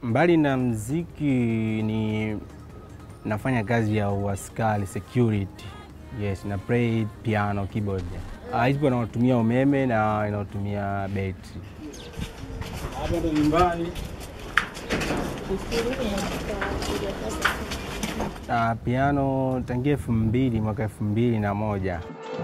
Mbali na mziki ni nafanya kazi ya uaskari security. Yes, na play piano, keyboard. Ah, hizi inatumia umeme na inatumia betri. Hapa ndo nyumbani. Ah, piano tangia elfu mbili mwaka elfu mbili na moja.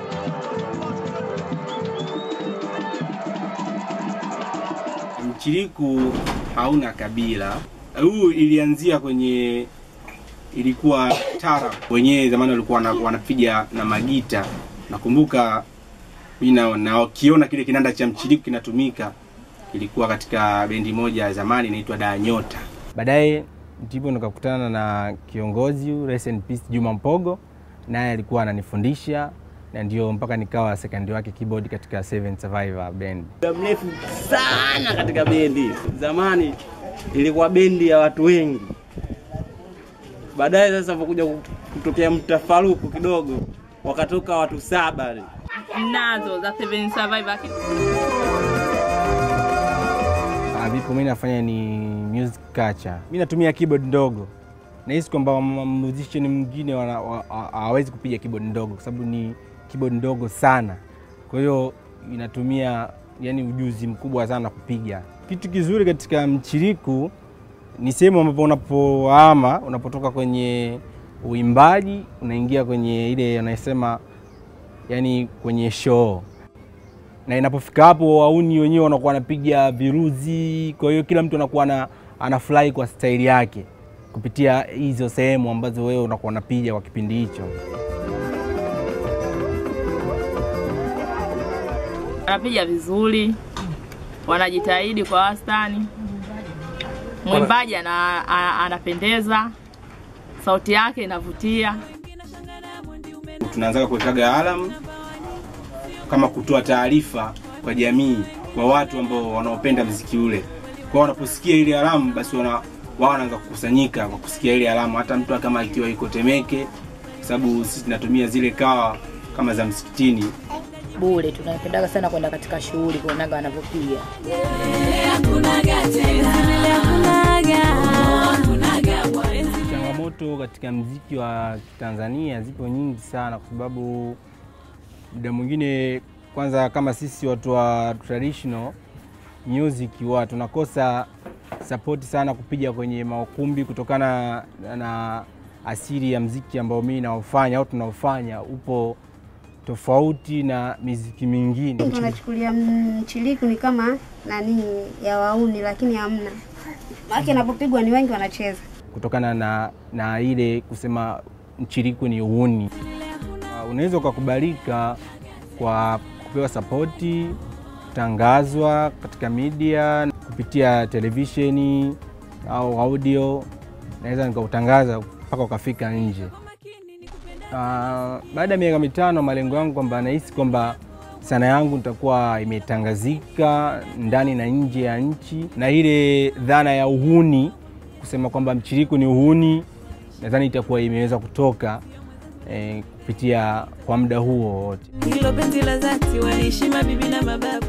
Mchiriku hauna kabila. Huu ilianzia kwenye ilikuwa tara wenyewe, zamani walikuwa wana- wanapiga na magita. Nakumbuka mimi na na wakiona kile kinanda cha mchiriku kinatumika, ilikuwa katika bendi moja ya zamani inaitwa Da Nyota. Baadaye ndipo nikakutana na kiongozi huyu, rest in peace Juma Mpogo, naye alikuwa ananifundisha na ndio mpaka nikawa second wake keyboard katika Seven Survivor band. Muda mrefu sana katika bendi. Zamani ilikuwa bendi ya watu wengi, baadaye sasa pokuja kutokea mtafaruku kidogo, wakatoka watu saba. nazo za Seven Survivor. Ah, vipo mimi nafanya ni music culture. Mimi natumia keyboard ndogo. Nahisi kwamba ma- musician mwingine wana- wa- ha- hawawezi kupiga keyboard ndogo kwa sababu ni keyboard ndogo sana. Kwa hiyo inatumia yani ujuzi mkubwa sana kupiga. Kitu kizuri katika mchiriku ni sehemu ambapo unapohama, unapotoka kwenye uimbaji unaingia kwenye ile anasema yani kwenye show na inapofika hapo wauni wenyewe wanakuwa wanapiga viruzi, kwa hiyo kila mtu anakuwa ana- anafurahi kwa staili yake kupitia hizo sehemu ambazo wewe unakuwa unapiga kwa kipindi hicho. Wanapiga vizuri, wanajitahidi kwa wastani. Mwimbaji ana, ana, anapendeza, sauti yake inavutia. Tunaanza kuwekaga alam kama kutoa taarifa kwa jamii, kwa watu ambao wanaopenda mziki ule. Kwa wanaposikia ile alamu, basi wana wao wanaanza kukusanyika kwa kusikia ile alamu, hata mtu kama ikiwa iko Temeke, kwa sababu sisi tunatumia zile kawa kama za msikitini bure. Tunapendaga sana kwenda katika shughuli kuonaga wanavyopiga. Changamoto katika mziki wa Tanzania zipo nyingi sana, kwa sababu muda mwingine, kwanza kama sisi watu wa traditional music huwa tunakosa sapoti sana kupiga kwenye maukumbi kutokana na asili ya mziki ambao mimi naofanya au tunaofanya upo tofauti na miziki mingine. Wanachukulia mchiriku ni kama nani ya wauni, lakini hamna. Maana inapopigwa ni wengi wanacheza. kutokana na, na ile kusema mchiriku ni uhuni. Uh, unaweza ukakubalika kwa kupewa sapoti, kutangazwa katika media kupitia televisheni au audio, naweza nikautangaza mpaka ukafika nje. Uh, baada ya miaka mitano, malengo yangu kwamba nahisi kwamba sana yangu nitakuwa imetangazika ndani na nje ya nchi, na ile dhana ya uhuni kusema kwamba mchiriku ni uhuni, nadhani itakuwa imeweza kutoka eh, kupitia kwa muda huo wote. hilo penzi la dhati waheshima bibi na mababu